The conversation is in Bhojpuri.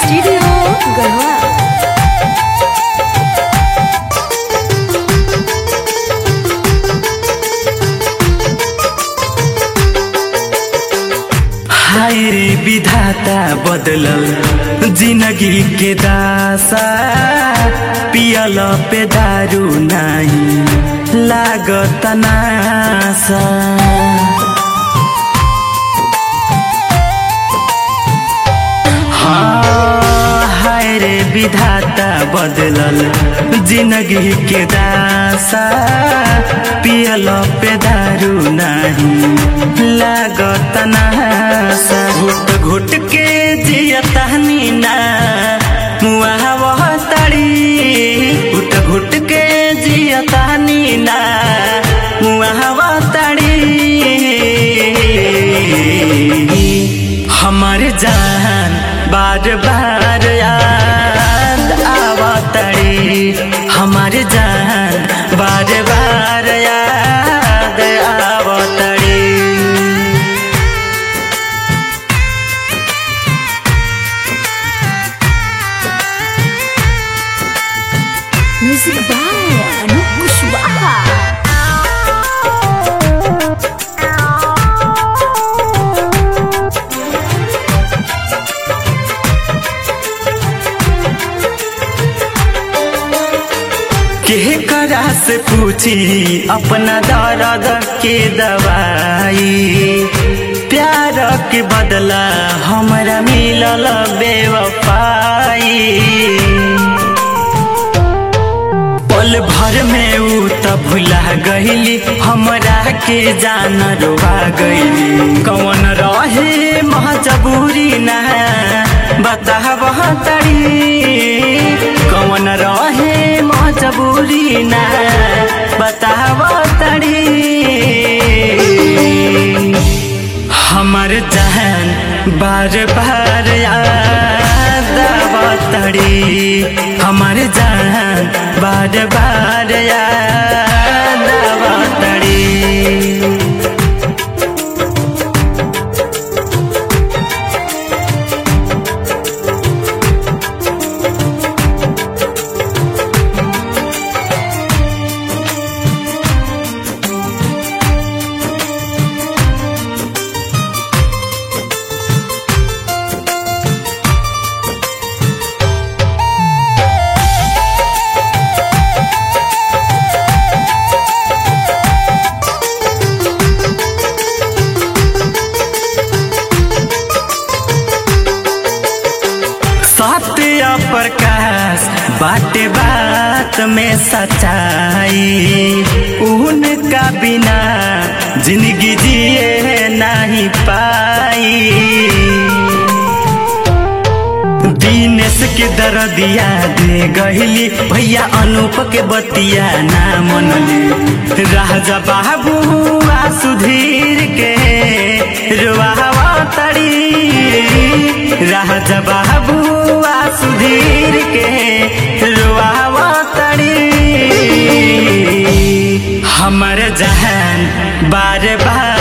स्टूडियो गढ़वा हाय रे विधाता बदलल जिंदगी के दासा पियल पे दारू नाही लागत नासा हाँ, हाय रे विधाता बदलल जिंदगी के दासा पियल पे दारू नहीं लागत नासा घुट घुट के जियतानी ना मुआ वह तड़ी घुट घुट के जियतानी ना मुआ वह तड़ी हमार जान बार बार याद आवतड़ी हमार जान बार बार याद आवतड़ी म्यूजिक बाय अनूप कुशवाहा के करा से पूछी अपना दर्द के दवाई प्यार के बदला हमरा मिलल बेवफाई पल भर में ऊ त भुला गईली हमरा के जान रोवा गईली कौन रहे मजबूरी ना बताब तड़ी कौन रहे मजबूरी ना बताब तड़ी हमर जहन बार बार याद आवतड़ी हमर जहन बार बार याद आवतड़ी सत्य प्रकाश बाटे बात में सच्चाई उनका बिना जिंदगी जिए नहीं पाई दिनेश के दरदिया दे गहिली भैया अनूप के बतिया ना मनली राजा बाबू आ सुधीर के रुआवा तड़ी राजा बाबू आ सुधीर के रुआवा तड़ी हमर जहन बार बार